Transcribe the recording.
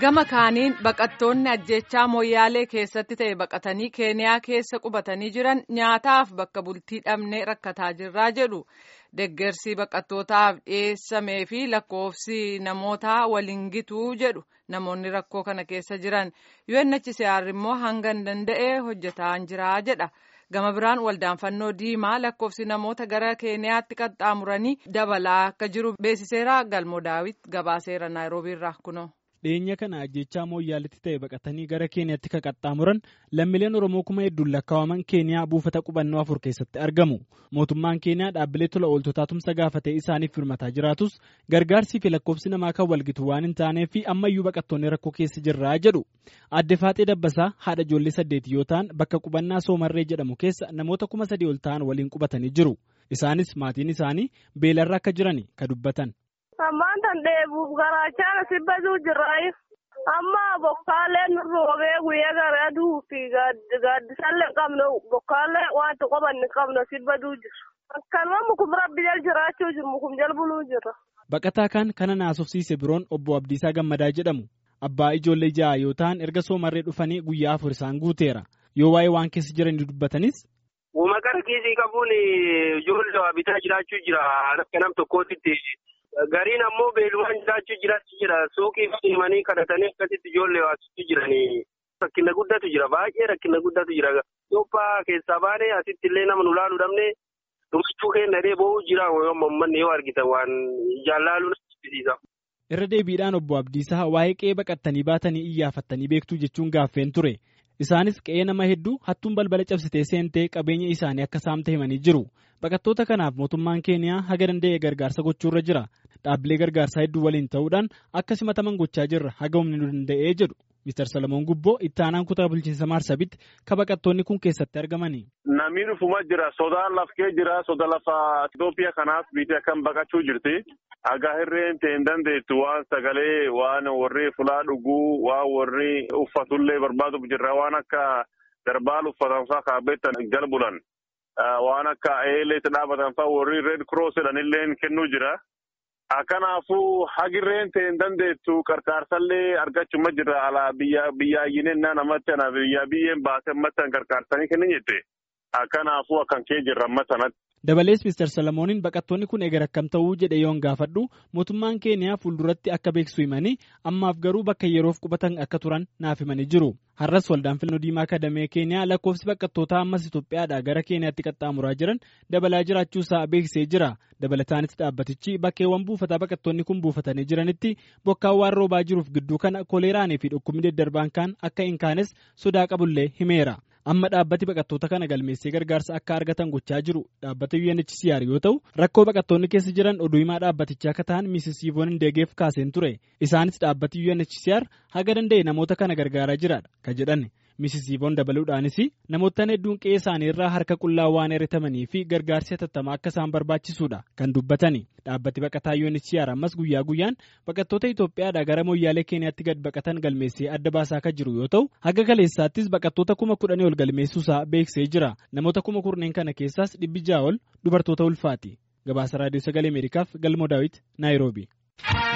gama kaaniin baqattoonni ajjechaa moyyaalee keessatti ta'e baqatanii keeniyaa keessa qubatanii jiran nyaataaf bakka bultii dhabnee rakkataa jirraa jedhu deggersi baqattootaaf dhiyeessamee fi lakkoofsi namootaa waliin gituu jedhu namoonni rakkoo kana keessa jiran UNHCR immoo hanga hin danda'e hojjetaa jiraa jedha. gama biraan waldaan fannoo diimaa lakkoofsi namoota gara keeniyaatti qaxxaamuranii dabalaa akka jiru beeksiseera galmoo daawit gabaaseera naayiroobiirraa kunoo. dhiyeenya kana ajjechaa mooyyaaletti ta'e baqatanii gara keeniyaatti kan qaxxaamuran lammiileen oromoo kuma hedduun lakkaa'aman keeniyaa buufata qubannoo afur keessatti argamu mootummaan keeniyaa dhaabbilee tola ooltotaa tumsa gaafatee isaaniif firmataa jiraatus gargaarsii fi lakkoofsi namaa kan walgitu waan hin taaneef ammayyuu baqattoonni rakkoo keessa jirraa jedhu adde faaxee dabbasaa haadha ijoollee saddeeti yoo ta'an bakka qubannaa soomarree jedhamu keessa namoota kuma sadii ol ta'an waliin qubatanii jiru isaanis maatiin isaanii beelarra akka jiran kan dubbatan. Ammaan tan dheebuuf garaachaan asii baduu jiraayu. Amma bokkaaleen roobee guyyaa gara aduu fi gaaddisallee qabnu bokkaalee wanta qabanne qabnu asii baduu jira. Akkanuma mukum rabbi jal jiraachuu jiru mukum jal buluu jira. Baqataa kan kana naasofsiise biroon obbo Abdiisaa Gammadaa jedhamu. Abbaa ijoollee ja'a yoo ta'an erga soomarree dhufanii guyyaa afur isaan guuteera. Yoo waa'ee waan keessa jiranii dubbatanis. Uuma gara kiisii qabuun ijoollee waa bitaa jiraachuu jira akka nam tokkootti. Gariin ammoo beelumaan jiraachuu jiraachuu jira. Suuqii deemanii kadhatanii akkasitti ijoollee waasitti jiranii. Rakkina guddatu jira. Baay'ee rakkina guddatu jira. Itoophiyaa keessaa baanee asitti illee nama nu laaluu dhabnee dhumachuu keenya dhee bo'uu jira. Uummanni yoo argitan waan ijaan laaluu nama Irra deebiidhaan obbo Abdiisaa waa'ee qe'ee baqattanii baatanii iyyaafattanii beektuu jechuun gaaffeen ture. Isaanis qe'ee nama hedduu hattuun balbala cabsitee seentee qabeenya isaanii akka saamte himanii jiru. Baqattoota kanaaf mootummaan keeniyaa haga danda'e gargaarsa gochuurra jira. Dhaabbilee gargaarsaa hedduu waliin ta'uudhaan akka simataman gochaa jirra haga humni nu danda'ee jedhu. Mr. Salamoon Gubboo itti aanaan kutaa bulchiinsa Maarsabitti ka baqattoonni kun keessatti argamani. Namni dhufuma jira. Sodaan lafkee jira. Soda lafa Itoophiyaa kanaaf biitee akkam baqachuu jirti. Hagaa hirreen ta'e hin dandeettu waan sagalee waan warri fulaa dhuguu waan warri uffatullee barbaaduuf jirra waan akka darbaal uffatan fa'aa kaabbeettan jala bulan. Waan akka eeleetti dhaabatan fa'aa warri red cross jedhanillee kennuu jira. Kanaafuu hagirreen ta'e hin dandeettu qarqaarsallee argachuma jira alaa biyya biyyaayyinennaa namatti ana biyya biyyeen baasee ammattan qarqaarsanii kennin jette. Kanaafuu akkan kee jirra ammattanatti. Dabalees Mr. Salamooniin baqattoonni kun eegar akkam ta'uu jedhe yoon gaafadhu mootummaan keeniyaa fuulduratti akka beeksisu himanii ammaaf garuu bakka yeroof qubatan akka turan naaf himanii jiru. Har'as waldaan filannoo diimaa kadamee keeniyaa lakkoofsi baqattootaa ammas Itoophiyaadhaa gara keeniyaatti qaxxaamuraa jiran dabalaa jiraachuusaa beeksisee jira. Dabalataanis dhaabbatichi bakkeewwan buufataa baqattoonni kun buufatanii jiranitti bokkaan waan roobaa jiruuf gidduu kana koleeraanii fi dhukkubni daddarbaan kaan akka hin kaanes sodaa qabullee himeera. amma dhaabbati baqattoota kana galmeessee gargaarsa akka argatan gochaa jiru dhaabbata UNHCR yoo ta'u rakkoo baqattoonni keessa jiran oduu himaa dhaabbatichaa akka ta'an Mrs. Yvonne Ndegeef kaaseen ture isaanis dhaabbati UNHCR haga danda'e namoota kana gargaaraa jiraadha ka jedhan Mrs. Yvonne dabaluudhaanis namoota hedduun qe'ee isaanii irraa harka qullaa waan herretamanii fi gargaarsi hatattamaa akka isaan barbaachisuudha kan dubbatani dhaabbati baqataa UNHCR ammas guyyaa guyyaan baqattoota Itoophiyaadhaa gara mooyyaalee Keeniyaatti gad baqatan galmeessee adda baasaa kan jiru yoo ta'u haga kaleessaattis baqattoota kuma kudhanii ol galmeessuusaa beeksisee jira namoota kuma kurneen kana keessaas dhibbi ja'a ol dubartoota ulfaati gabaasa raadiyoo sagalee ameerikaaf galmoo daawit naayiroobi.